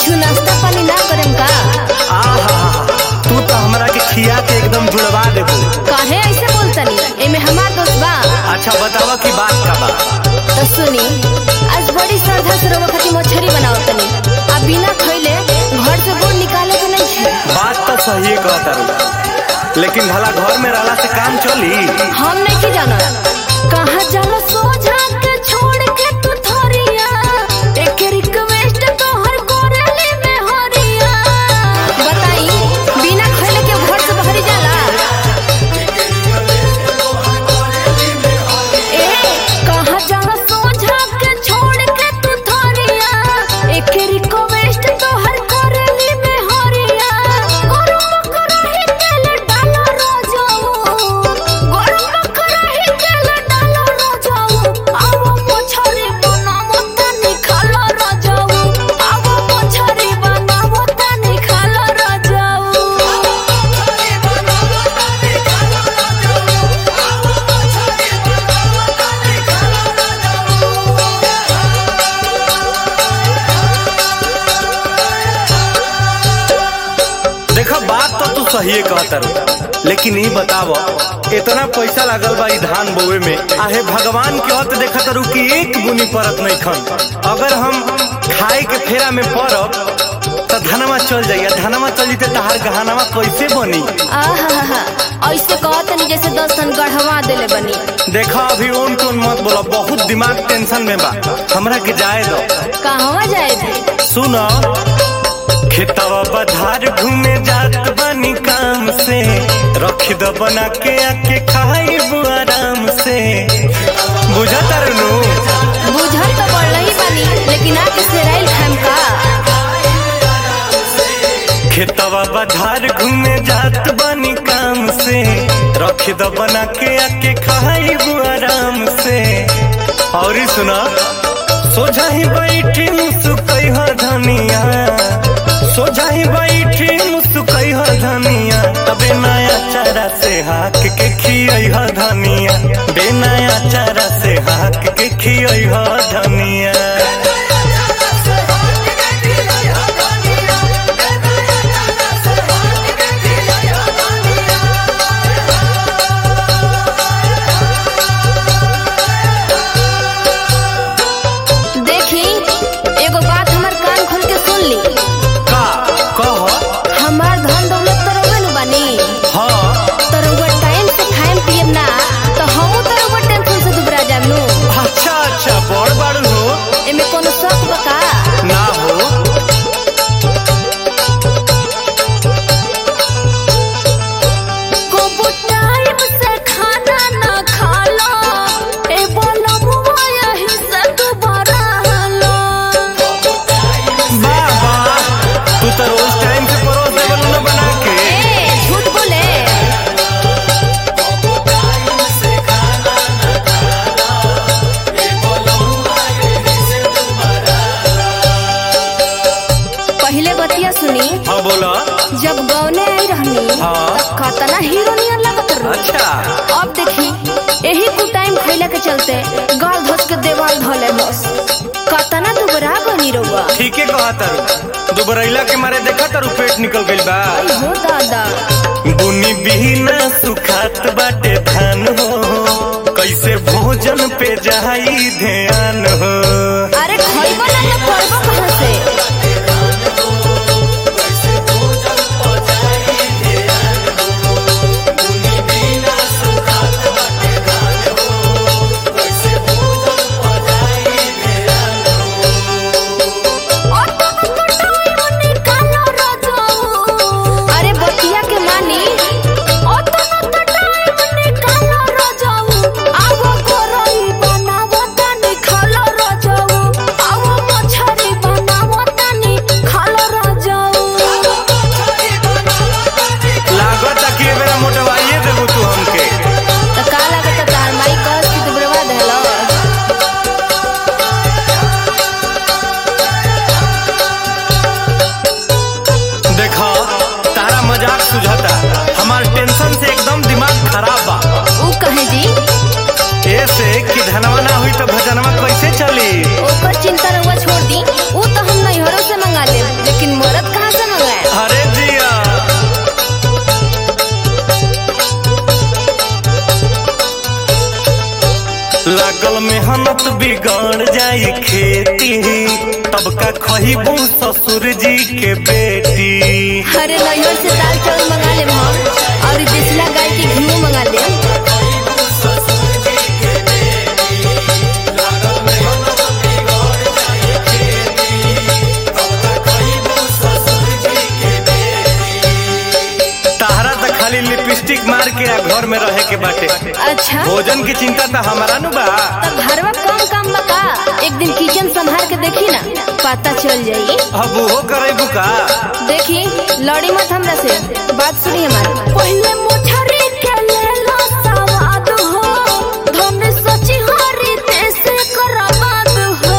कुछ नाश्ता पानी ना करेम का आहा तू तो हमरा के खिया के एकदम जुड़वा देबू काहे ऐसे बोलतनी एमे हमार दोस्त बा अच्छा बतावा की बात का बा तो सुनी आज बड़ी श्रद्धा से रोवा खातिर मछरी बनावतनी आ बिना खइले घर से बोल निकाले के नहीं छे बात तो सही कहता रू लेकिन भला घर में रहला से काम चली हम नहीं की जाना कहाँ जाला सोझा के छोड़ के तू थोरिया एक रिक्वेस्ट तोहर कोरेली में हरिया बताई बिना खइले के घर से बहरी जाला ए कहाँ जाला सोझा के छोड़ के तू थोरिया एक रिक्वेस्ट तोहर कोरेली में हरिया गरम करही तेल डालो रोजाऊ गरम करही तेल डालो रोजाऊ आवो मछरी बनावो तनी खालो रोजाऊ आवो मछरी बनावो तनी खालो रोजाऊ देखा बात तो तू सही कहता रू लेकिन ई बताव इतना पैसा लागल बा ई धान बोवे में आहे भगवान के हत देखा तारू कि एक बुनी परत नहीं खन अगर हम खाए के फेरा में पड़ब तो धनमा चल जाइए धनमा चल जीते तहार गहनामा कैसे बनी आहा ऐसे कहतनी जैसे दस टन गढ़वा देले बनी देखा अभी ओन टोन मत बोला बहुत दिमाग टेंशन में बा हमरा के जाए दो कहवा जाए थे सुनो खेतवा बधार घूमे जात बनी काम से रख दो बना के आके खाइब आराम से बुझा तारू बुझल तो पड़ ही बनी लेकिन आके सेराइल खाम का खेतवा बधार घूमे जात बनी काम से रख दो बना के आके खाइब आराम से और ई सुना सोझा ही बैठी मुसुकई हो धनिया सोझा ही बैठी मुसुकई हो धनिया तबे नया चारा से हाक के खियई हो धनिया बे नया चारा से हाक के खियई हो धनिया देखी एगो बात हमर कान खोल के सुन ली का कह हमार धन दौलत तो रउवे नु बानी हाँ तो रउवा टाइम से खाएम पियम ना तो हमहू तो रउवा टेंशन से दुबरा जाम नु अच्छा अच्छा बड़ बाड़ू हो एमे कोनो शक बा का ना हो को टाइम से खाना ना खालो ए बोलो मुआ यही से दुबारा लो वाह वाह तू तो रोज टाइम से परोस देवल न बना के ए झूठ बोले पहले बतिया सुनी हाँ बोला जब गौने आई रहनी हाँ। तब कतना हीरो नियर लगत रहो अच्छा अब देखी यही कु टाइम खैला के चलते गाल धस के देवाल धले बस कतना दुबरा बनी रहुआ ठीके कहा तारू दुबरैला के मारे देखा तारू पेट निकल गइल बा हो दादा बुनी बिना सुखात बाटे धान हो कैसे भोजन पे जाई ध्यान हो अरे खइबो ना तो पड़बो कहाँ से अरे बतिया के मानी आगो करई बनावो तनी खालो रजऊ मेहनत बिगड़ जाई खेती तब का खहीबू ससुर जी के बेटी अरे नैहर से दाल चावल मंगा ले हम और ई देसला गाय के घी मंगा ले ताहरा तो खाली लिपस्टिक मार के आ घर में रहे के बाटे अच्छा भोजन की चिंता तो हमारा नु बा तब घरवा कम काम बका एक दिन किचन संभाल के देखी ना पता चल जाई अब वो करे का देखी लड़ी मत हमरा से बात सुनी हमारी पहले मोठरी के ले लो सवाद हो धन सची हरी देश करबाद हो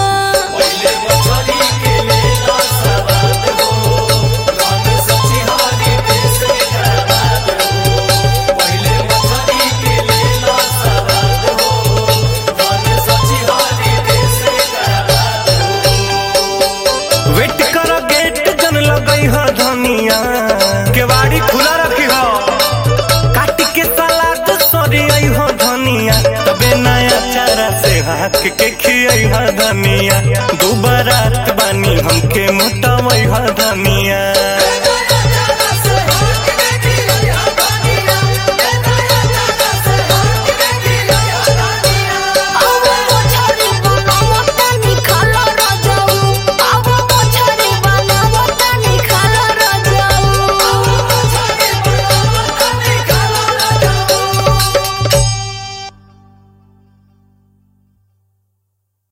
वेट कर गेट जन लगई ह धनिया केवाड़ी खुला रखी हो काट के सलाद सरी आई हो धनिया तबे नया चारा से हाथ के खियई ह धनिया दू बारात बानी हमके मोटावई ह धनिया